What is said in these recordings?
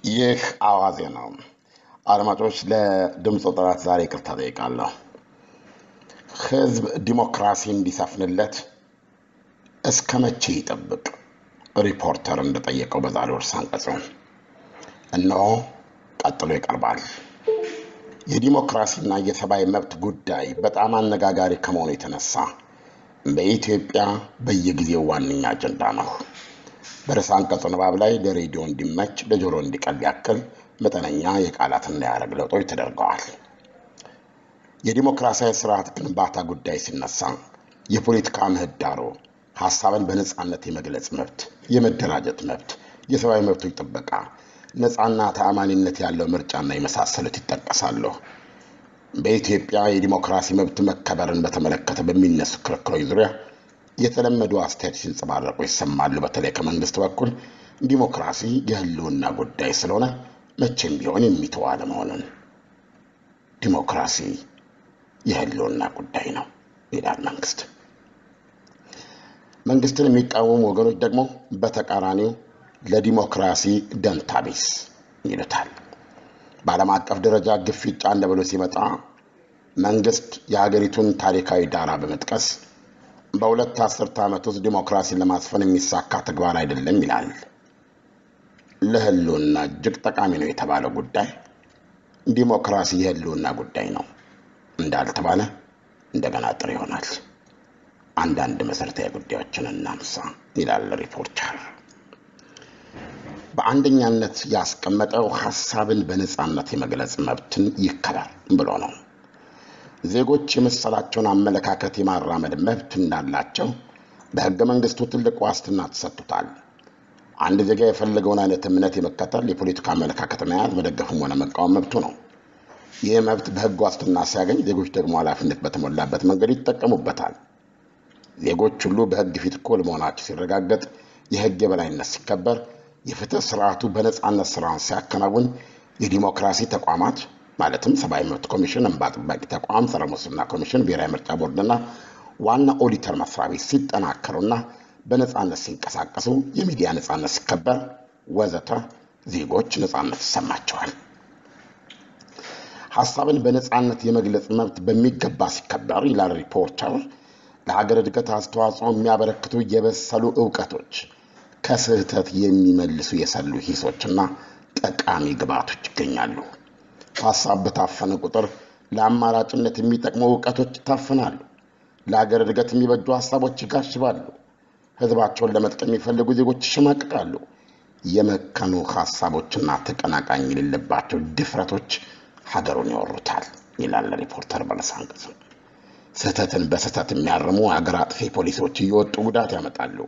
ይህ አዋዜ ነው። አድማጮች፣ ለድምፅ ጥራት ዛሬ ይቅርታ ጠይቃለሁ። ህዝብ ዲሞክራሲ እንዲሰፍንለት እስከ መቼ ይጠብቅ? ሪፖርተር እንደጠየቀው በዛሬው ርዕሰ አንቀጹ እነሆ ቀጥሎ ይቀርባል። የዲሞክራሲና የሰብአዊ መብት ጉዳይ በጣም አነጋጋሪ ከመሆኑ የተነሳ በኢትዮጵያ በየጊዜው ዋነኛ አጀንዳ ነው። በርዕሰ አንቀጹ ንባብ ላይ ለሬዲዮ እንዲመች ለጆሮ እንዲቀል ያክል መጠነኛ የቃላትና የሐረግ ለውጦች ተደርገዋል። የዲሞክራሲያዊ ስርዓት ግንባታ ጉዳይ ሲነሳ የፖለቲካ ምህዳሩ፣ ሀሳብን በነፃነት የመግለጽ መብት፣ የመደራጀት መብት፣ የሰብአዊ መብቶች ጥበቃ፣ ነፃና ተአማኒነት ያለው ምርጫና የመሳሰሉት ይጠቀሳሉ። በኢትዮጵያ የዲሞክራሲ መብት መከበርን በተመለከተ በሚነሱ ክርክሮች ዙሪያ የተለመዱ አስተያየት ሲንጸባረቁ ይሰማሉ። በተለይ ከመንግስት በኩል ዲሞክራሲ የህልውና ጉዳይ ስለሆነ መቼም ቢሆን የሚተው አለመሆኑን ዲሞክራሲ የህልውና ጉዳይ ነው ይላል መንግስት። መንግስትን የሚቃወሙ ወገኖች ደግሞ በተቃራኒው ለዲሞክራሲ ደንታቢስ ይሉታል። በዓለም አቀፍ ደረጃ ግፊት ጫን ብሎ ሲመጣ መንግስት የሀገሪቱን ታሪካዊ ዳራ በመጥቀስ በሁለት አስርተ ዓመት ውስጥ ዲሞክራሲን ለማስፈን የሚሳካ ተግባር አይደለም ይላል። ለህልውና እጅግ ጠቃሚ ነው የተባለው ጉዳይ ዲሞክራሲ የህልውና ጉዳይ ነው እንዳልተባለ እንደገና ጥር ይሆናል። አንዳንድ መሠረታዊ ጉዳዮችን እናንሳ ይላል ሪፖርተር። በአንደኛነት ያስቀመጠው ሀሳብን በነፃነት የመግለጽ መብትን ይከበር ብሎ ነው። ዜጎች የመሰላቸውን አመለካከት የማራመድ መብት እንዳላቸው በህገ መንግስቱ ትልቅ ዋስትና ተሰጥቶታል። አንድ ዜጋ የፈለገውን አይነት እምነት የመከተል የፖለቲካ አመለካከት መያዝ፣ መደገፍም ሆነ መቃወም መብቱ ነው። ይህ መብት በህግ ዋስትና ሲያገኝ፣ ዜጎች ደግሞ ኃላፊነት በተሞላበት መንገድ ይጠቀሙበታል። ዜጎች ሁሉ በህግ ፊት እኩል መሆናቸው ሲረጋገጥ፣ የህግ የበላይነት ሲከበር፣ የፍትህ ስርዓቱ በነፃነት ስራውን ሲያከናውን፣ የዲሞክራሲ ተቋማት ማለትም ሰብአዊ መብት ኮሚሽን፣ እንባ ጠባቂ ተቋም፣ ጸረ ሙስና ኮሚሽን፣ ብሔራዊ ምርጫ ቦርድና ዋና ኦዲተር መስሪያ ቤት ሲጠናከሩና በነፃነት ሲንቀሳቀሱ፣ የሚዲያ ነፃነት ሲከበር ወዘተ ዜጎች ነፃነት ይሰማቸዋል። ሀሳብን በነፃነት የመግለጽ መብት በሚገባ ሲከበር ይላል ሪፖርተር፣ ለሀገር እድገት አስተዋጽኦ የሚያበረክቱ የበሰሉ እውቀቶች፣ ከስህተት የሚመልሱ የሰሉ ሂሶችና ጠቃሚ ግብዓቶች ይገኛሉ። ሀሳብ በታፈነ ቁጥር ለአማራጭነት የሚጠቅሙ እውቀቶች ይታፈናሉ። ለሀገር እድገት የሚበጁ ሀሳቦች ይጋሽባሉ። ህዝባቸውን ለመጥቀም የሚፈልጉ ዜጎች ይሸማቅቃሉ። የመከኑ ሀሳቦችና ተቀናቃኝ የሌለባቸው ድፍረቶች ሀገሩን ያወሩታል ይላል ሪፖርተር በርዕሰ አንቀጹ። ስህተትን በስህተት የሚያርሙ ሀገር አጥፊ ፖሊሲዎች እየወጡ ጉዳት ያመጣሉ።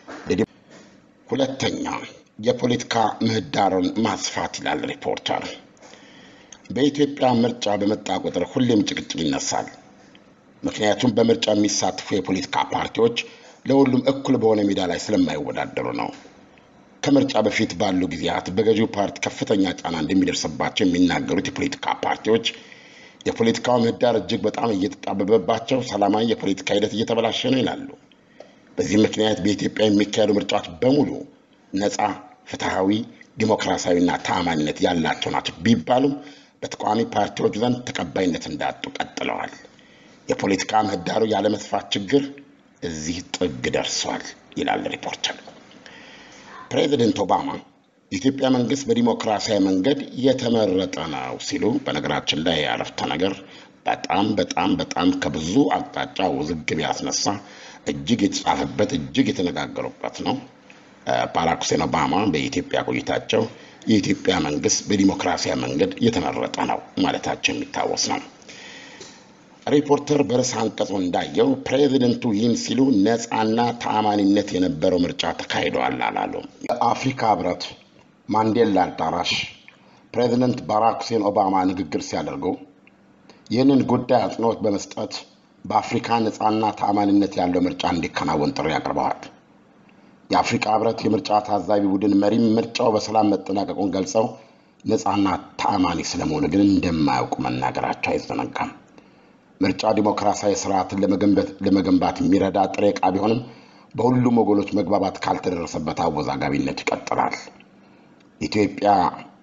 ሁለተኛ የፖለቲካ ምህዳሩን ማስፋት ይላል ሪፖርተር። በኢትዮጵያ ምርጫ በመጣ ቁጥር ሁሌም ጭቅጭቅ ይነሳል። ምክንያቱም በምርጫ የሚሳትፉ የፖለቲካ ፓርቲዎች ለሁሉም እኩል በሆነ ሜዳ ላይ ስለማይወዳደሩ ነው። ከምርጫ በፊት ባሉ ጊዜያት በገዢው ፓርቲ ከፍተኛ ጫና እንደሚደርስባቸው የሚናገሩት የፖለቲካ ፓርቲዎች የፖለቲካው ምህዳር እጅግ በጣም እየተጣበበባቸው፣ ሰላማዊ የፖለቲካ ሂደት እየተበላሸ ነው ይላሉ። በዚህ ምክንያት በኢትዮጵያ የሚካሄዱ ምርጫዎች በሙሉ ነፃ፣ ፍትሐዊ፣ ዲሞክራሲያዊና ተአማኒነት ያላቸው ናቸው ቢባሉም በተቃዋሚ ፓርቲዎች ዘንድ ተቀባይነት እንዳጡ ቀጥለዋል። የፖለቲካ ምህዳሩ ያለመስፋት ችግር እዚህ ጥግ ደርሷል ይላል ሪፖርተር። ፕሬዚደንት ኦባማ የኢትዮጵያ መንግስት በዲሞክራሲያዊ መንገድ የተመረጠ ነው ሲሉ፣ በነገራችን ላይ ያረፍተ ነገር በጣም በጣም በጣም ከብዙ አቅጣጫ ውዝግብ ያስነሳ እጅግ የተጻፈበት እጅግ የተነጋገሩበት ነው። ባራክ ሁሴን ኦባማ በኢትዮጵያ ቆይታቸው የኢትዮጵያ መንግስት በዲሞክራሲያዊ መንገድ የተመረጠ ነው ማለታቸው የሚታወስ ነው። ሪፖርተር በርዕሰ አንቀጹ እንዳየው ፕሬዚደንቱ ይህን ሲሉ ነፃና ተአማኒነት የነበረው ምርጫ ተካሂደዋል አላሉ። የአፍሪካ ህብረት ማንዴላ አዳራሽ ፕሬዚደንት ባራክ ሁሴን ኦባማ ንግግር ሲያደርጉ ይህንን ጉዳይ አጽንኦት በመስጠት በአፍሪካ ነፃና ተአማኒነት ያለው ምርጫ እንዲከናወን ጥሪ አቅርበዋል። የአፍሪካ ህብረት የምርጫ ታዛቢ ቡድን መሪም ምርጫው በሰላም መጠናቀቁን ገልጸው ነፃና ተአማኒ ስለመሆኑ ግን እንደማያውቁ መናገራቸው አይዘነጋም። ምርጫ ዲሞክራሲያዊ ስርዓትን ለመገንባት የሚረዳ ጥሬ ዕቃ ቢሆንም በሁሉም ወገኖች መግባባት ካልተደረሰበት አወዛጋቢነት ይቀጥላል። ኢትዮጵያ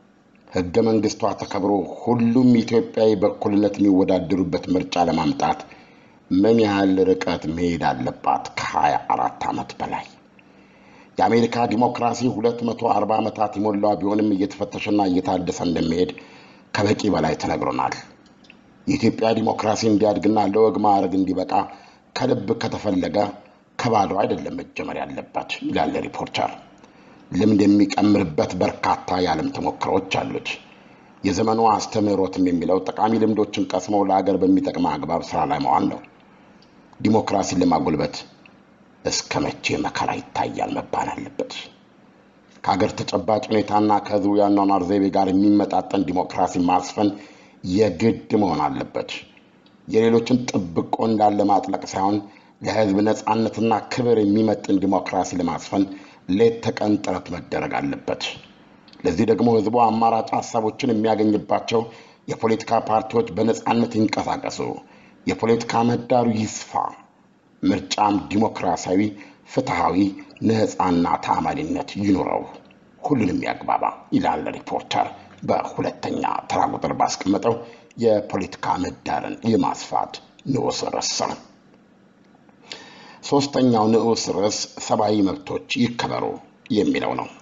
ሕገ መንግስቷ ተከብሮ ሁሉም ኢትዮጵያዊ በእኩልነት የሚወዳደሩበት ምርጫ ለማምጣት ምን ያህል ርቀት መሄድ አለባት? ከሀያ አራት ዓመት በላይ የአሜሪካ ዲሞክራሲ 240 ዓመታት የሞላው ቢሆንም እየተፈተሸና እየታደሰ እንደሚሄድ ከበቂ በላይ ተነግሮናል። የኢትዮጵያ ዲሞክራሲ እንዲያድግና ለወግ ማዕረግ እንዲበቃ ከልብ ከተፈለገ ከባዶ አይደለም መጀመር ያለበት ይላል ሪፖርተር። ልምድ የሚቀምርበት በርካታ የዓለም ተሞክሮዎች አሉት። የዘመኑ አስተምህሮትም የሚለው ጠቃሚ ልምዶችን ቀስመው ለአገር በሚጠቅም አግባብ ስራ ላይ መዋል ነው። ዲሞክራሲን ለማጎልበት እስከ መቼ መከራ ይታያል መባል አለበት። ከሀገር ተጨባጭ ሁኔታና ከህዝቡ የአኗኗር ዘይቤ ጋር የሚመጣጠን ዲሞክራሲ ማስፈን የግድ መሆን አለበት። የሌሎችን ጥብቆ እንዳለ ማጥለቅ ሳይሆን ለህዝብ ነፃነትና ክብር የሚመጥን ዲሞክራሲ ለማስፈን ሌት ተቀን ጥረት መደረግ አለበት። ለዚህ ደግሞ ህዝቡ አማራጭ ሀሳቦችን የሚያገኝባቸው የፖለቲካ ፓርቲዎች በነፃነት ይንቀሳቀሱ፣ የፖለቲካ ምህዳሩ ይስፋ፣ ምርጫም ዲሞክራሲያዊ፣ ፍትሐዊ፣ ነፃና ተአማኒነት ይኑረው፣ ሁሉንም ያግባባ ይላል ሪፖርተር በሁለተኛ ተራ ቁጥር ባስቀመጠው የፖለቲካ ምህዳርን የማስፋት ንዑስ ርዕስ ነው። ሶስተኛው ንዑስ ርዕስ ሰብአዊ መብቶች ይከበሩ የሚለው ነው።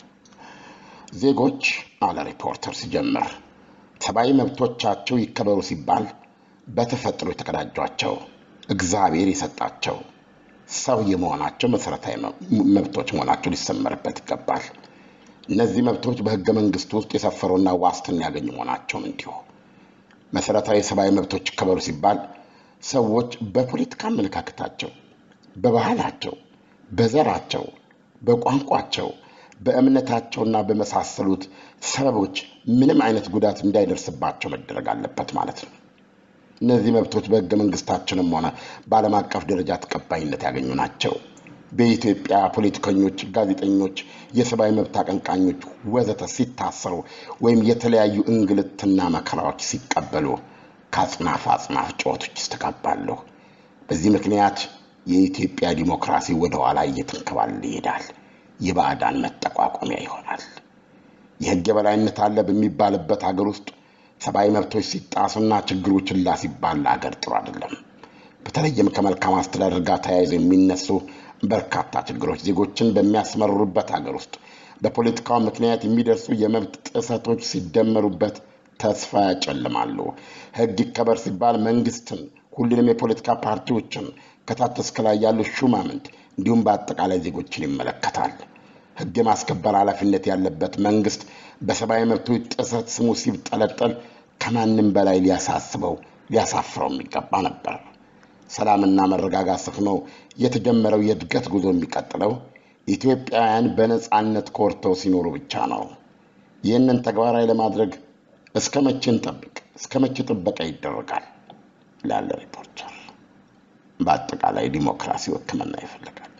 ዜጎች አለ ሪፖርተር ሲጀምር፣ ሰብአዊ መብቶቻቸው ይከበሩ ሲባል በተፈጥሮ የተቀዳጇቸው እግዚአብሔር የሰጣቸው ሰው የመሆናቸው መሰረታዊ መብቶች መሆናቸው ሊሰመርበት ይገባል። እነዚህ መብቶች በህገ መንግስቱ ውስጥ የሰፈሩና ዋስትና ያገኙ መሆናቸውም እንዲሁ። መሰረታዊ ሰብአዊ መብቶች ይከበሩ ሲባል ሰዎች በፖለቲካ አመለካከታቸው፣ በባህላቸው፣ በዘራቸው፣ በቋንቋቸው፣ በእምነታቸውና በመሳሰሉት ሰበቦች ምንም አይነት ጉዳት እንዳይደርስባቸው መደረግ አለበት ማለት ነው። እነዚህ መብቶች በህገ መንግስታችንም ሆነ በዓለም አቀፍ ደረጃ ተቀባይነት ያገኙ ናቸው። በኢትዮጵያ ፖለቲከኞች፣ ጋዜጠኞች፣ የሰብአዊ መብት አቀንቃኞች ወዘተ ሲታሰሩ ወይም የተለያዩ እንግልትና መከራዎች ሲቀበሉ ከአጽናፍ አጽናፍ ጩኸቶች ይስተጋባሉ። በዚህ ምክንያት የኢትዮጵያ ዲሞክራሲ ወደ ኋላ እየተንከባለለ ይሄዳል። የባዕዳን መጠቋቋሚያ ይሆናል። የህግ የበላይነት አለ በሚባልበት ሀገር ውስጥ ሰብአዊ መብቶች ሲጣሱና ችግሩ ችላ ሲባል ለሀገር ጥሩ አይደለም። በተለይም ከመልካም አስተዳደር ጋር ተያይዘው የሚነሱ በርካታ ችግሮች ዜጎችን በሚያስመርሩበት ሀገር ውስጥ በፖለቲካው ምክንያት የሚደርሱ የመብት ጥሰቶች ሲደመሩበት ተስፋ ያጨልማሉ። ህግ ይከበር ሲባል መንግስትን፣ ሁሉንም የፖለቲካ ፓርቲዎችን ከታች እስከ ላይ ያሉ ሹማምንት እንዲሁም በአጠቃላይ ዜጎችን ይመለከታል። ህግ የማስከበር ኃላፊነት ያለበት መንግስት በሰብአዊ መብቶች ጥሰት ስሙ ሲጠለጠል ከማንም በላይ ሊያሳስበው ሊያሳፍረው የሚገባ ነበር። ሰላምና መረጋጋት ሰፍኖ የተጀመረው የእድገት ጉዞ የሚቀጥለው ኢትዮጵያውያን በነፃነት ኮርተው ሲኖሩ ብቻ ነው። ይህንን ተግባራዊ ለማድረግ እስከ መቼ እንጠብቅ? እስከ መቼ ጥበቃ ይደረጋል? ላለ ሪፖርተር በአጠቃላይ ዲሞክራሲው ሕክምና ይፈልጋል።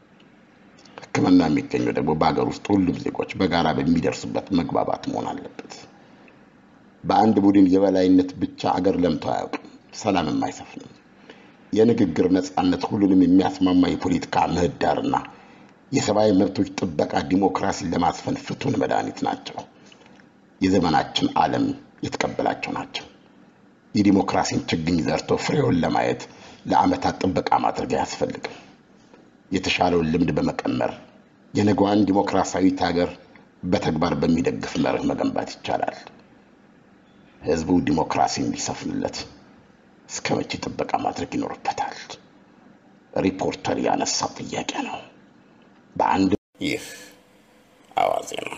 ሕክምና የሚገኘው ደግሞ በሀገር ውስጥ ሁሉም ዜጎች በጋራ በሚደርሱበት መግባባት መሆን አለበት። በአንድ ቡድን የበላይነት ብቻ አገር ለምቶ አያውቅም፣ ሰላምም አይሰፍንም። የንግግር ነፃነት፣ ሁሉንም የሚያስማማ የፖለቲካ ምህዳርና የሰብአዊ መብቶች ጥበቃ ዲሞክራሲን ለማስፈን ፍቱን መድኃኒት ናቸው። የዘመናችን ዓለም የተቀበላቸው ናቸው። የዲሞክራሲን ችግኝ ዘርቶ ፍሬውን ለማየት ለዓመታት ጥበቃ ማድረግ አያስፈልግም። የተሻለውን ልምድ በመቀመር የነገዋን ዲሞክራሲያዊት ሀገር በተግባር በሚደግፍ መርህ መገንባት ይቻላል። ህዝቡ ዲሞክራሲ እንዲሰፍንለት እስከ መቼ ጥበቃ ማድረግ ይኖርበታል? ሪፖርተር ያነሳው ጥያቄ ነው። በአንድ ይህ አዋዜ ነው።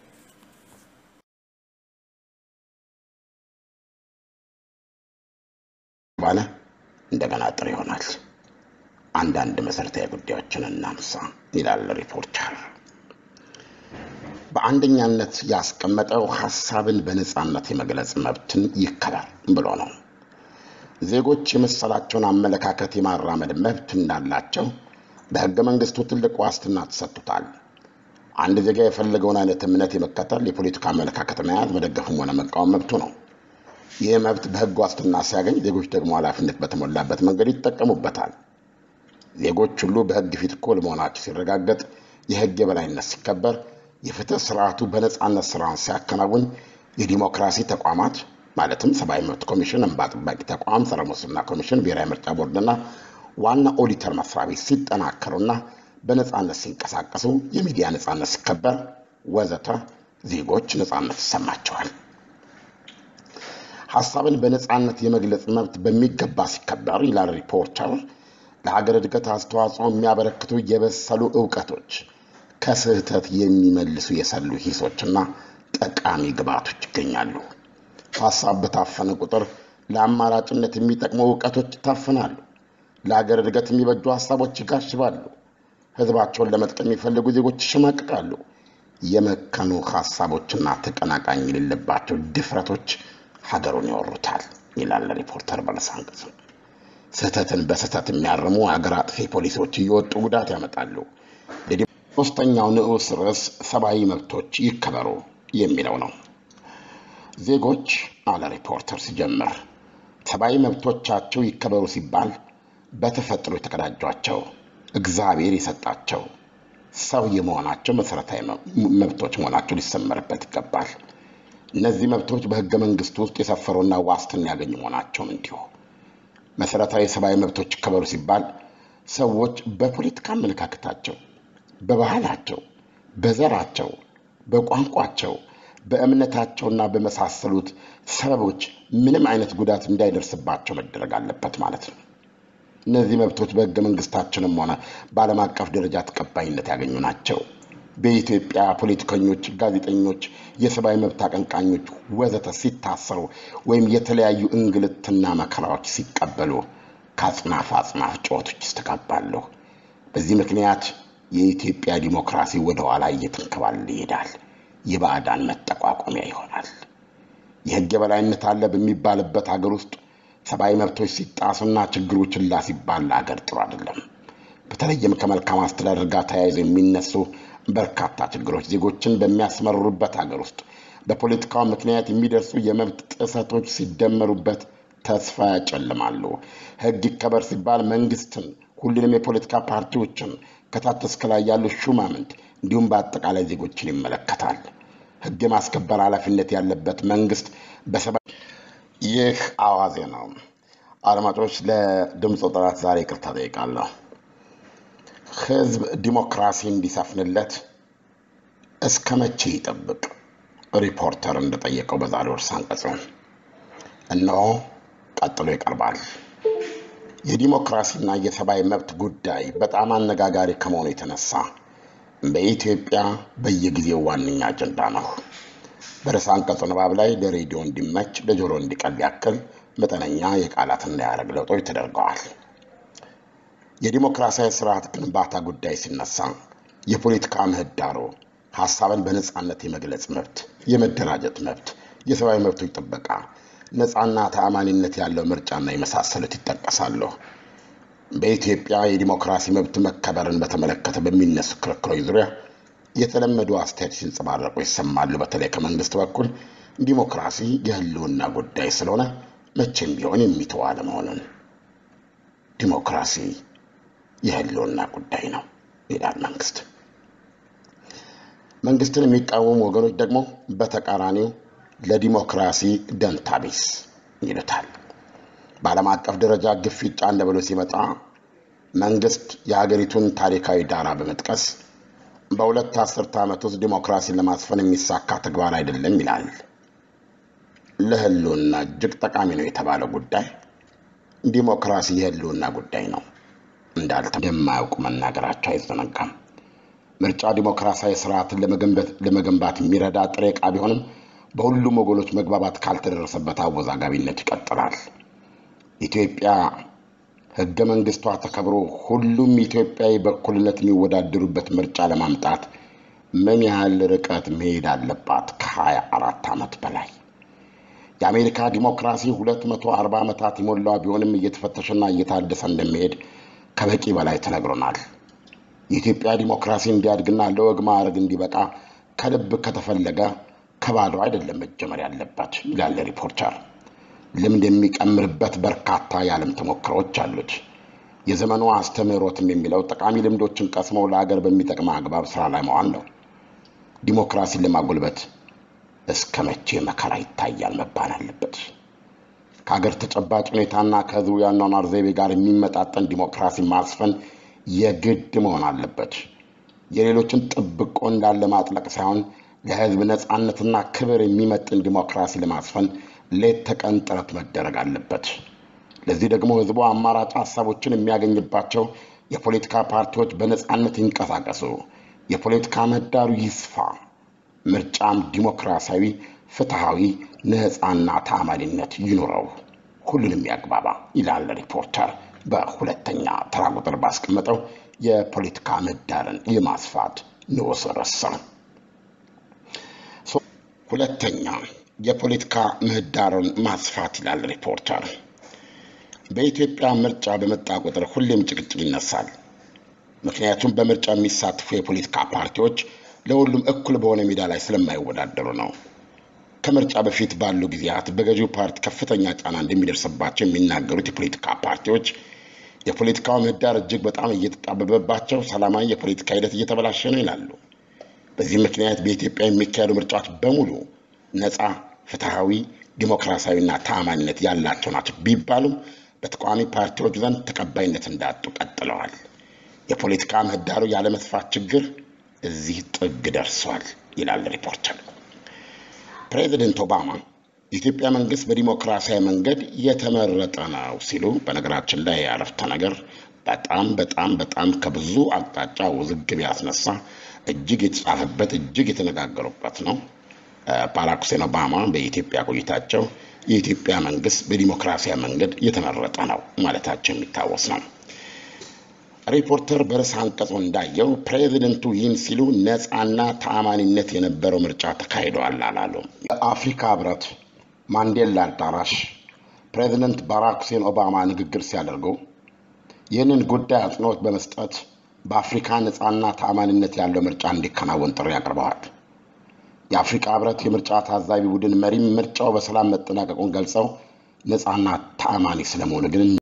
ባለ እንደገና ጥር ይሆናል። አንዳንድ መሰረታዊ ጉዳዮችን እናንሳ ይላል ሪፖርተር። በአንደኛነት ያስቀመጠው ሀሳብን በነፃነት የመግለጽ መብትን ይከበር ብሎ ነው። ዜጎች የመሰላቸውን አመለካከት የማራመድ መብት እንዳላቸው በህገ መንግስቱ ትልቅ ዋስትና ተሰጥቶታል። አንድ ዜጋ የፈለገውን አይነት እምነት የመከተል የፖለቲካ አመለካከት መያዝ፣ መደገፍም ሆነ መቃወም መብቱ ነው። ይህ መብት በህግ ዋስትና ሲያገኝ፣ ዜጎች ደግሞ ኃላፊነት በተሞላበት መንገድ ይጠቀሙበታል። ዜጎች ሁሉ በህግ ፊት እኩል መሆናቸው ሲረጋገጥ፣ የህግ የበላይነት ሲከበር፣ የፍትህ ስርዓቱ በነፃነት ስራውን ሲያከናውን፣ የዲሞክራሲ ተቋማት ማለትም ሰብአዊ መብት ኮሚሽን፣ እንባ ጠባቂ ተቋም፣ ጸረ ሙስና ኮሚሽን፣ ብሔራዊ ምርጫ ቦርድና ዋና ኦዲተር መስሪያ ቤት ሲጠናከሩና በነፃነት ሲንቀሳቀሱ፣ የሚዲያ ነፃነት ሲከበር ወዘተ ዜጎች ነፃነት ይሰማቸዋል። ሀሳብን በነፃነት የመግለጽ መብት በሚገባ ሲከበር ይላል ሪፖርተር፣ ለሀገር እድገት አስተዋጽኦ የሚያበረክቱ የበሰሉ እውቀቶች ከስህተት የሚመልሱ የሰሉ ሂሶችና ጠቃሚ ግብዓቶች ይገኛሉ። ሀሳብ በታፈነ ቁጥር ለአማራጭነት የሚጠቅሙ እውቀቶች ይታፈናሉ። ለሀገር እድገት የሚበጁ ሀሳቦች ይጋሽባሉ። ህዝባቸውን ለመጥቀም የሚፈልጉ ዜጎች ይሸማቅቃሉ። የመከኑ ሀሳቦችና ተቀናቃኝ የሌለባቸው ድፍረቶች ሀገሩን ይወሩታል ይላል ሪፖርተር በርዕሰ አንቀጹ። ስህተትን በስህተት የሚያርሙ አገር አጥፊ ፖሊሲዎች እየወጡ ጉዳት ያመጣሉ። ሶስተኛው ንዑስ ርዕስ ሰብአዊ መብቶች ይከበሩ የሚለው ነው። ዜጎች አለ ሪፖርተር ሲጀምር፣ ሰብአዊ መብቶቻቸው ይከበሩ ሲባል በተፈጥሮ የተቀዳጇቸው እግዚአብሔር የሰጣቸው ሰው የመሆናቸው መሰረታዊ መብቶች መሆናቸው ሊሰመርበት ይገባል። እነዚህ መብቶች በህገ መንግስቱ ውስጥ የሰፈሩና ዋስትና ያገኙ መሆናቸውም እንዲሁ። መሰረታዊ ሰብአዊ መብቶች ይከበሩ ሲባል ሰዎች በፖለቲካ አመለካከታቸው፣ በባህላቸው፣ በዘራቸው፣ በቋንቋቸው፣ በእምነታቸውና በመሳሰሉት ሰበቦች ምንም አይነት ጉዳት እንዳይደርስባቸው መደረግ አለበት ማለት ነው። እነዚህ መብቶች በህገ መንግስታችንም ሆነ በዓለም አቀፍ ደረጃ ተቀባይነት ያገኙ ናቸው። በኢትዮጵያ ፖለቲከኞች፣ ጋዜጠኞች፣ የሰብአዊ መብት አቀንቃኞች ወዘተ ሲታሰሩ ወይም የተለያዩ እንግልትና መከራዎች ሲቀበሉ ከአጽናፍ አጽናፍ ጩኸቶች ይስተጋባሉ። በዚህ ምክንያት የኢትዮጵያ ዲሞክራሲ ወደ ኋላ እየተንከባለለ ይሄዳል። የባዕዳን መጠቋቋሚያ ይሆናል። የህግ የበላይነት አለ በሚባልበት ሀገር ውስጥ ሰብአዊ መብቶች ሲጣሱና ችግሩ ችላ ሲባል ለሀገር ጥሩ አይደለም። በተለይም ከመልካም አስተዳደር ጋር ተያይዘው የሚነሱ በርካታ ችግሮች ዜጎችን በሚያስመርሩበት ሀገር ውስጥ በፖለቲካው ምክንያት የሚደርሱ የመብት ጥሰቶች ሲደመሩበት ተስፋ ያጨልማሉ። ህግ ይከበር ሲባል መንግስትን፣ ሁሉንም የፖለቲካ ፓርቲዎችን ከታች እስከ ላይ ያሉ ሹማምንት እንዲሁም በአጠቃላይ ዜጎችን ይመለከታል። ህግ የማስከበር ኃላፊነት ያለበት መንግስት በሰባ ይህ አዋዜ ነው። አድማጮች፣ ለድምፁ ጥራት ዛሬ ይቅርታ ጠይቃለሁ። ህዝብ ዲሞክራሲ እንዲሰፍንለት እስከ መቼ ይጠብቅ? ሪፖርተር እንደጠየቀው በዛሬው ርዕሰ አንቀጹ እነሆ ቀጥሎ ይቀርባል። የዲሞክራሲና የሰብአዊ መብት ጉዳይ በጣም አነጋጋሪ ከመሆኑ የተነሳ በኢትዮጵያ በየጊዜው ዋነኛ አጀንዳ ነው። በርዕሰ አንቀጹ ንባብ ላይ ለሬዲዮ እንዲመች ለጆሮ እንዲቀል ያክል መጠነኛ የቃላትና የሐረግ ለውጦች ተደርገዋል። የዲሞክራሲያዊ ስርዓት ግንባታ ጉዳይ ሲነሳ የፖለቲካ ምህዳሩ፣ ሀሳብን በነፃነት የመግለጽ መብት፣ የመደራጀት መብት፣ የሰብአዊ መብቶች ጥበቃ፣ ነፃና ተአማኒነት ያለው ምርጫና የመሳሰሉት ይጠቀሳሉ። በኢትዮጵያ የዲሞክራሲ መብት መከበርን በተመለከተ በሚነሱ ክርክሮች ዙሪያ የተለመዱ አስተያየት ሲንጸባረቁ ይሰማሉ። በተለይ ከመንግስት በኩል ዲሞክራሲ የህልውና ጉዳይ ስለሆነ መቼም ቢሆን የሚተው አለመሆኑን ዲሞክራሲ የህልውና ጉዳይ ነው ይላል መንግስት። መንግስትን የሚቃወሙ ወገኖች ደግሞ በተቃራኒው ለዲሞክራሲ ደንታቢስ ይሉታል። በዓለም አቀፍ ደረጃ ግፊት ጫን ብሎ ሲመጣ መንግስት የሀገሪቱን ታሪካዊ ዳራ በመጥቀስ በሁለት አስርተ ዓመት ውስጥ ዲሞክራሲን ለማስፈን የሚሳካ ተግባር አይደለም ይላል። ለህልውና እጅግ ጠቃሚ ነው የተባለው ጉዳይ ዲሞክራሲ የህልውና ጉዳይ ነው እንዳልተ እንደማያውቁ መናገራቸው አይዘነጋም። ምርጫ ዲሞክራሲያዊ ስርዓትን ለመገንባት የሚረዳ ጥሬ ዕቃ ቢሆንም በሁሉም ወገኖች መግባባት ካልተደረሰበት አወዛጋቢነት ይቀጥላል። ኢትዮጵያ ህገ መንግስቷ ተከብሮ ሁሉም ኢትዮጵያዊ በእኩልነት የሚወዳደሩበት ምርጫ ለማምጣት ምን ያህል ርቀት መሄድ አለባት? ከሀያ አራት ዓመት በላይ የአሜሪካ ዲሞክራሲ 240 ዓመታት የሞላው ቢሆንም እየተፈተሸና እየታደሰ እንደሚሄድ ከበቂ በላይ ተነግሮናል። የኢትዮጵያ ዲሞክራሲ እንዲያድግና ለወግ ማዕረግ እንዲበቃ ከልብ ከተፈለገ ከባዶ አይደለም መጀመር ያለበት ይላል ሪፖርተር። ልምድ የሚቀምርበት በርካታ የዓለም ተሞክሮዎች አሉት። የዘመኑ አስተምህሮትም የሚለው ጠቃሚ ልምዶችን ቀስመው ለሀገር በሚጠቅም አግባብ ስራ ላይ መዋል ነው። ዲሞክራሲን ለማጎልበት እስከ መቼ መከራ ይታያል መባል አለበት። ከሀገር ተጨባጭ ሁኔታና ከህዝቡ የአኗኗር ዘይቤ ጋር የሚመጣጠን ዲሞክራሲ ማስፈን የግድ መሆን አለበት። የሌሎችን ጥብቆ እንዳለ ማጥለቅ ሳይሆን ለህዝብ ነፃነትና ክብር የሚመጥን ዲሞክራሲ ለማስፈን ሌት ተቀን ጥረት መደረግ አለበት። ለዚህ ደግሞ ህዝቡ አማራጭ ሀሳቦችን የሚያገኝባቸው የፖለቲካ ፓርቲዎች በነፃነት ይንቀሳቀሱ፣ የፖለቲካ ምህዳሩ ይስፋ፣ ምርጫም ዲሞክራሲያዊ፣ ፍትሐዊ፣ ነፃና ታማኒነት ይኑረው፣ ሁሉንም ያግባባ ይላል ሪፖርተር በሁለተኛ ተራ ቁጥር ባስቀመጠው የፖለቲካ ምህዳርን የማስፋት ንዑስ ርዕስ ስር። ሁለተኛ የፖለቲካ ምህዳርን ማስፋት ይላል ሪፖርተር። በኢትዮጵያ ምርጫ በመጣ ቁጥር ሁሌም ጭቅጭቅ ይነሳል። ምክንያቱም በምርጫ የሚሳትፉ የፖለቲካ ፓርቲዎች ለሁሉም እኩል በሆነ ሜዳ ላይ ስለማይወዳደሩ ነው። ከምርጫ በፊት ባሉ ጊዜያት በገዢው ፓርቲ ከፍተኛ ጫና እንደሚደርስባቸው የሚናገሩት የፖለቲካ ፓርቲዎች የፖለቲካው ምህዳር እጅግ በጣም እየተጣበበባቸው ሰላማዊ የፖለቲካ ሂደት እየተበላሸ ነው ይላሉ። በዚህ ምክንያት በኢትዮጵያ የሚካሄዱ ምርጫዎች በሙሉ ነፃ፣ ፍትሐዊ፣ ዲሞክራሲያዊና ታማኝነት ያላቸው ናቸው ቢባሉም በተቃዋሚ ፓርቲዎች ዘንድ ተቀባይነት እንዳጡ ቀጥለዋል። የፖለቲካ ምህዳሩ ያለመስፋት ችግር እዚህ ጥግ ደርሷል ይላል ሪፖርተር። ፕሬዚደንት ኦባማ የኢትዮጵያ መንግስት በዲሞክራሲያዊ መንገድ የተመረጠ ነው ሲሉ፣ በነገራችን ላይ ያረፍተ ነገር በጣም በጣም በጣም ከብዙ አቅጣጫ ውዝግብ ያስነሳ እጅግ የተጻፈበት እጅግ የተነጋገሩበት ነው። ባራክ ሁሴን ኦባማ በኢትዮጵያ ቆይታቸው የኢትዮጵያ መንግስት በዲሞክራሲያዊ መንገድ የተመረጠ ነው ማለታቸው የሚታወስ ነው። ሪፖርተር በርዕሰ አንቀጹ እንዳየው ፕሬዚደንቱ ይህን ሲሉ ነፃና ተአማኒነት የነበረው ምርጫ ተካሂደዋል አላሉ። የአፍሪካ ህብረት ማንዴላ አዳራሽ ፕሬዚደንት ባራክ ሁሴን ኦባማ ንግግር ሲያደርጉ ይህንን ጉዳይ አጽንኦት በመስጠት በአፍሪካ ነፃና ተአማኒነት ያለው ምርጫ እንዲከናወን ጥሪ አቅርበዋል። የአፍሪካ ህብረት የምርጫ ታዛቢ ቡድን መሪም ምርጫው በሰላም መጠናቀቁን ገልጸው ነፃና ተአማኒ ስለመሆኑ ግን